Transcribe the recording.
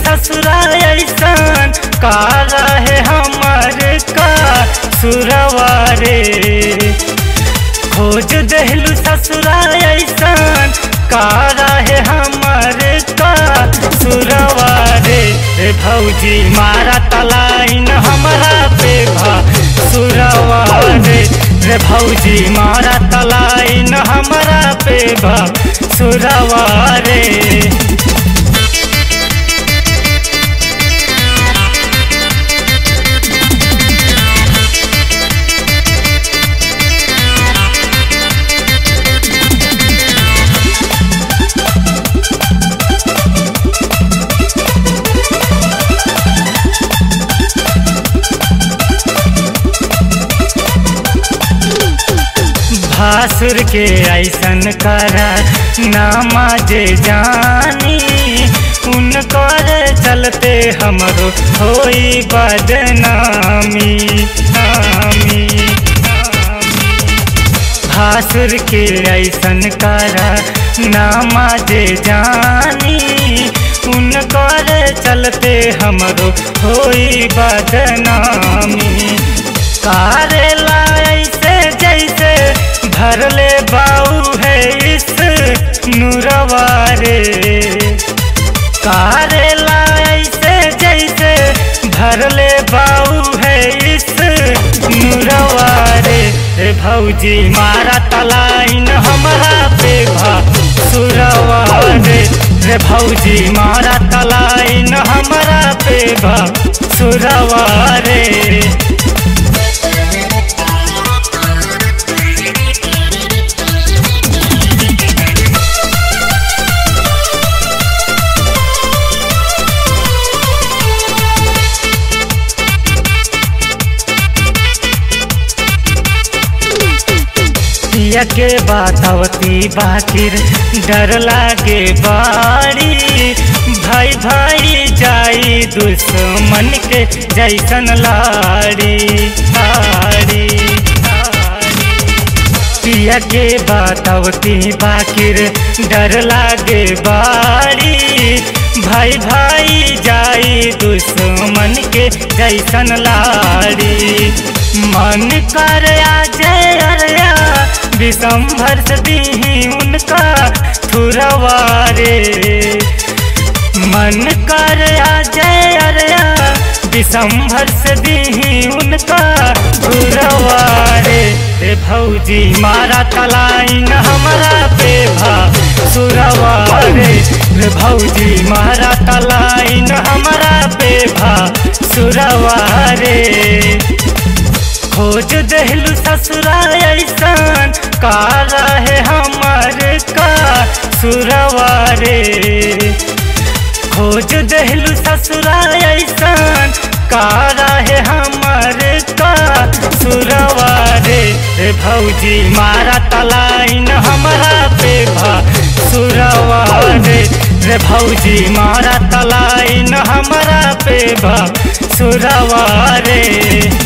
ससुरा ऐसन का रहे हमर का सुरवा रे खोज देहलू ससुरा ऐसन का रहे हमर का सुरवा रे रे भौजी मारा तलाइन हमरा पे भा सुरवा रे रे भौजी मारा तलाइन हमरा पे भा सुरवा रे भासुर के ऐसन करा नामा जे जानी उनकर चलते हमरो होई बदनामी नामी भासुर के ऐसन करा नामा जे जानी उनकर चलते हमरो होई बदनामी कारेला ऐसे जैसे भरले बाऊ है इस नूरवारे कारेला ऐसे जैसे भरले बाऊ है इस नूरवारे रे भौजी मारा तलाइन हमरा पे भा सुरवारे रे भौजी मारा तलाइन हमरा पे भा सुरवारे पिया के बातवती बाकिर डर लागे बाड़ी भाई भाई जाई दुश्मन के जैसन लाड़ी लाड़ी पिया के बातवती बाकिर डर लागे बाड़ी भाई भाई जाई दुश्मन के जैसन लाड़ी मन कर आ जय अरया विषंभर दी उनका थुरवारे मन कर आ जय अरया विषंभर दी उनका थुरवारे रे भौजी मारा तलाइन हमरा पे भा सुरवारे रे भौजी मारा तलाइन हमरा पे भा सुरवारे खोज देहलू ससुरा ऐसन का रहे हमर का सुरवारे खोज देहलू ससुरा ऐसन का रहे हमर का सुरवारे रे भौजी मारा तलाइन हमरा पे भा सुरवारे रे भौजी मारा तलाइन हमरा पे भा सुरवारे